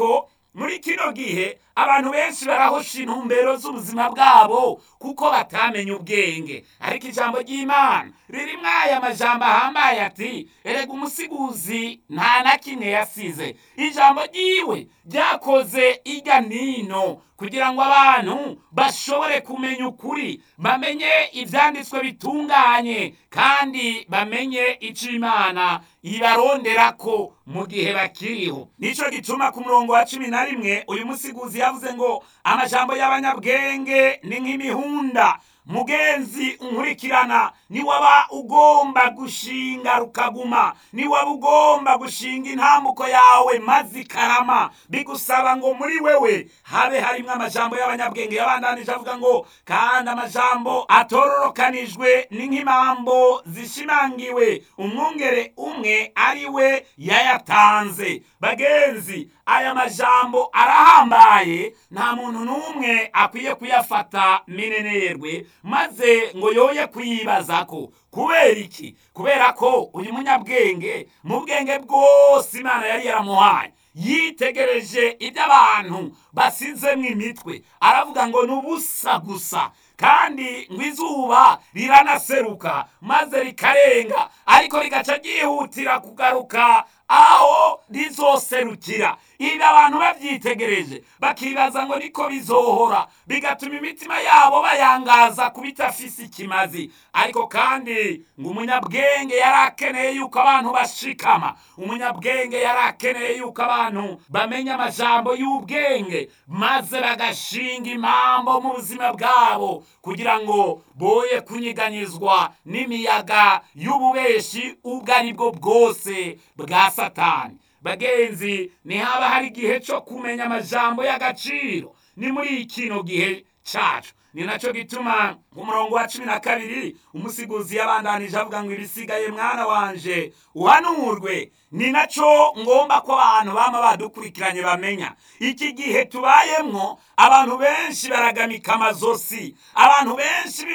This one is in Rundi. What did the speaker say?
ko muri kino gihe abantu benshi barahosha intumbero z'ubuzima bwabo kuko batamenye ubwenge ariko ijambo ry'imana ririmwo aya majambo ahambaye ati erega umusiguzi nta na kimwe yasize ijambo ryiwe ryakoze irya nino kugira ngo abantu bashobore kumenya ukuri bamenye ibyanditswe bitunganye kandi bamenye icyo imana ibarondera ko mu gihe bakiriho nicyo gituma ku murongo wa cumi na rimwe uyu musiguzi yavuze ngo amajambo y'abanyabwenge ni nk'imihunda mugenzi unkurikirana niwaba ugomba gushinga rukaguma niwaba ugomba gushinga intambuko yawe maze ikarama bigusaba ngo muri wewe habe harimo amajambo y'abanyabwenge yabandanije avuga ngo kandi amajambo atororokanijwe ni nk'impambo zishimangiwe umwungere umwe ari we yayatanze bagenzi aya majambo arahambaye nta muntu n'umwe akwiye kuyafata minenerwe maze ngo yoye kuyibaza ko kubera iki kubera ko uyu munyabwenge mu bwenge bwose imana yari yaramuhaye yitegereje ibyo abantu basizemo imitwe aravuga ngo ni ubusa gusa kandi ngo izuba riranaseruka maze rikarenga ariko rigaca ryihutira kugaruka aho rizoserukira ibi abantu babyitegereje bakibaza ngo niko bizohora bigatuma imitima yabo bayangaza ku bitafise ikimazi ariko kandi ngo umunyabwenge yari akeneye yuko abantu bashikama umunyabwenge yari akeneye yuko abantu bamenya amajambo y'ubwenge maze bagashinga impambo mu buzima bwabo kugira ngo boye kunyiganyizwa n'imiyaga y'ububeshi ubwo ari bwo bwose bwa satani bagenzi ntihaba hari igihe cyo kumenya amajambo y'agaciro ni muri kino gihe cyacu ni nacyo gituma ku murongo wa cumi na kabiri umusiguzi yabandanije avuga ngo ibisigaye mwana wanje uhanurwe ni nacyo ngomba ko abantu bama badukurikiranye bamenya iki gihe tubayemwo abantu benshi baragamika amazosi abantu benshi